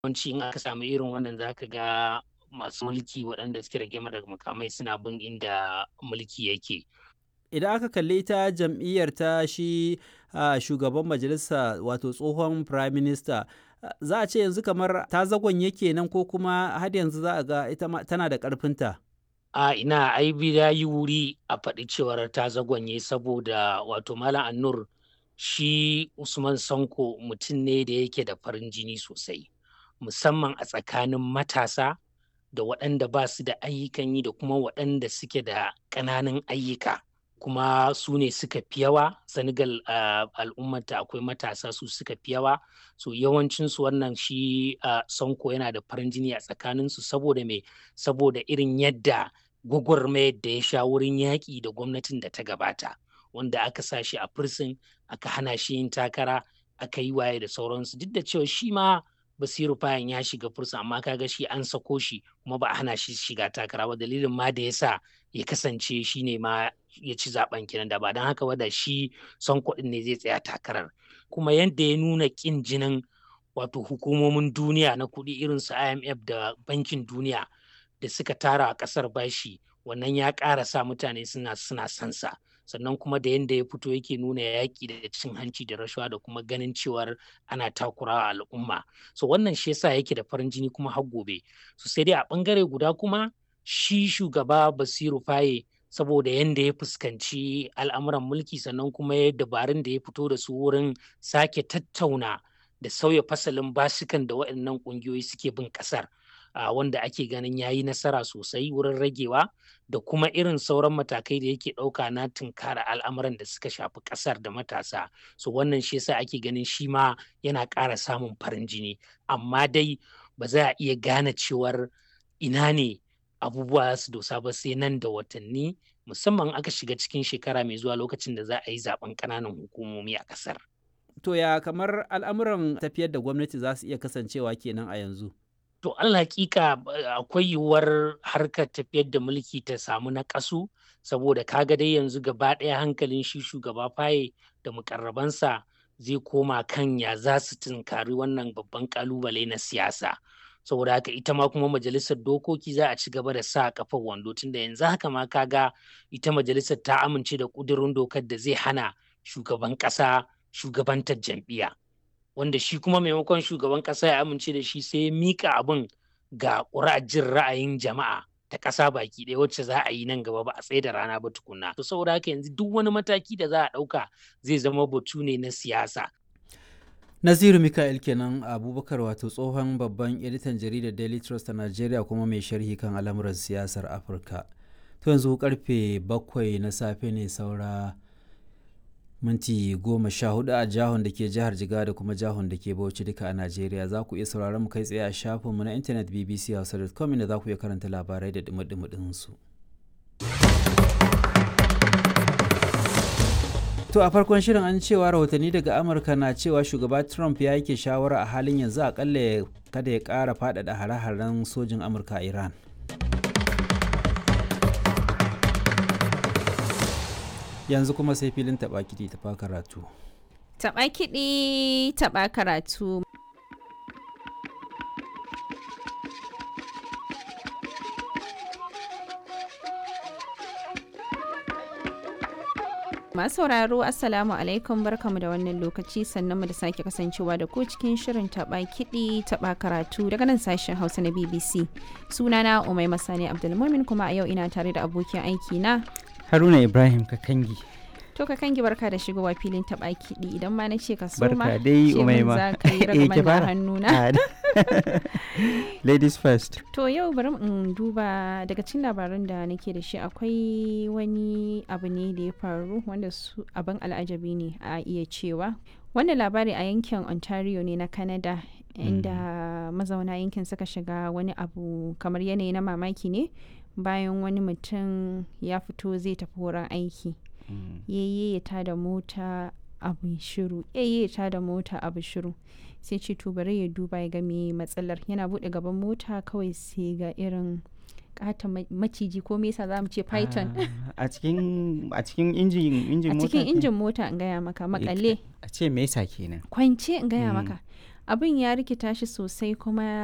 yawanci in aka samu irin wannan zaka ga masu mulki waɗanda suke rage daga makamai suna bin inda mulki yake idan aka kalli ta jam'iyyar ta shi uh, shugaban majalisa wato tsohon prime minister uh, za a ce yanzu kamar ta zagon yake nan ko kuma har yanzu za a ga ita tana da ƙarfinta a ina ai ya yi wuri a faɗi cewar ta zagonye saboda wato malam annur shi usman sanko mutum ne da yake da farin jini sosai musamman a tsakanin matasa da waɗanda ba su da ayyukan yi da kuma waɗanda suke da ƙananan ayyuka kuma su ne suka fi yawa senegal uh, al'ummata akwai matasa su suka fi yawa so yawancinsu wannan shi uh, sanko yana da farin jini a tsakaninsu saboda me saboda irin yadda gwagwarmayar da ya sha wurin yaƙi da gwamnatin da ta gabata wanda aka sa shi a firsin aka hana shi yin takara aka yi waye da sauransu duk da cewa shi ma basiru fayan ya shiga fursa amma kaga shi an sako shi kuma ba a hana shi shiga takara ba dalilin ma da yasa ya kasance shi ne ma ya ci zaben kenan da ba don haka ba da shi son kuɗin ne zai tsaya takarar kuma yadda ya nuna ƙin jinin wato hukumomin duniya na kuɗi irin su IMF da bankin duniya da suka tara a ƙasar bashi wannan ya ƙara sa mutane suna suna sansa sannan kuma da yadda ya fito yake nuna yaƙi da cin hanci da rashawa da kuma ganin cewar ana takurawa al'umma so wannan shi yasa yake da farin jini kuma har gobe so sai dai a ɓangare guda kuma shi shugaba basiru faye saboda yadda ya fuskanci al'amuran mulki sannan kuma ya dabarun da ya fito da su wurin sake tattauna da sauya fasalin basikan da waɗannan ƙungiyoyi suke bin ƙasar Uh, wanda ake ganin ya yi nasara sosai wurin ragewa da kuma irin sauran matakai da yake ɗauka na tunkara al'amuran da suka shafi ƙasar da matasa so wannan shi yasa ake ganin shi ma yana ƙara samun farin jini amma dai ba za a iya gane cewar ina ne abubuwa su dosa ba sai nan da watanni musamman aka shiga cikin shekara mai zuwa lokacin da za a yi zaben ƙananan hukumomi a ƙasar. To ya kamar al'amuran tafiyar da gwamnati za su iya kasancewa kenan a yanzu? To Allah hakika akwai yiwuwar harkar tafiyar da mulki ta samu na ƙasu saboda kaga dai yanzu gaba ɗaya hankalin shi shugaba faye da mukarrabansa zai koma kan ya za su tunkari wannan babban kalubale na siyasa. saboda haka ita ma kuma majalisar dokoki za a ci gaba da sa kafar wando tunda yanzu haka ma kaga ita majalisar ta amince da ƙudurin dokar da zai hana shugaban ƙasa shugabantar jam'iyya. wanda shi kuma maimakon shugaban ƙasa ya amince da shi sai ya mika abin ga jin ra'ayin jama'a ta ƙasa baki ɗaya wacce za a yi nan gaba ba a tsaye da rana ba tukunna. To saboda haka yanzu duk wani mataki da za a ɗauka zai zama batu ne na siyasa. Naziru Mika'il kenan Abubakar wato tsohon babban editan jaridar Daily Trust a Najeriya kuma mai sharhi kan al'amuran siyasar Afirka. To yanzu karfe bakwai na safe ne saura minti goma sha hudu a jihon da ke jihar jiga da kuma jihon da ke bauchi duka a najeriya za ku iya sauraron mu kai tsaye a shafinmu na intanet bbc.com inda za ku iya karanta labarai da dumi su. To a farkon shirin an cewa rahotanni daga Amurka na cewa shugaba Trump ya yake shawara a halin yanzu akalla kada ya ƙara faɗaɗa hare-haren sojin Amurka a Iran. yanzu kuma sai filin taɓa kiɗi taɓa karatu. Taɓa kiɗi taɓa karatu. Masu sauraro Assalamu alaikum barkamu da wannan lokaci sannan mu da sake kasancewa da ku cikin shirin taɓa kiɗi taɓa karatu daga nan sashen Hausa na BBC. Sunana Umai Masani Abdulmumin kuma a yau ina tare da abokin aiki na Haruna Ibrahim Kakangi. To ka kangi barka da shigowa filin taɓa kiɗi idan ma na ce ka so ma Barka dai Umaima. za ka yi ragaman da hannuna. Ladies first. To yau bari in duba daga cikin labaran da nake da shi akwai wani abu ne da ya faru wanda su abin al'ajabi ne a iya cewa. Wannan labari a yankin Ontario ne na Canada inda mazauna yankin suka shiga wani abu kamar yanayi na mamaki ne bayan wani mutum ya fito zai tafi wurin aiki. yayye ya tada mota abu shiru yayye ya tada mota abu shiru sai ce to bari ya duba ya ga me matsalar yana bude gaban mota kawai sai ga irin kata maciji ko me yasa zamu ce python A cikin a cikin injin injin a mota. cikin ke? injin mota in gaya maka makale A ce me yasa kenan? kwance in gaya Mm. maka abin ya rikita shi sosai kuma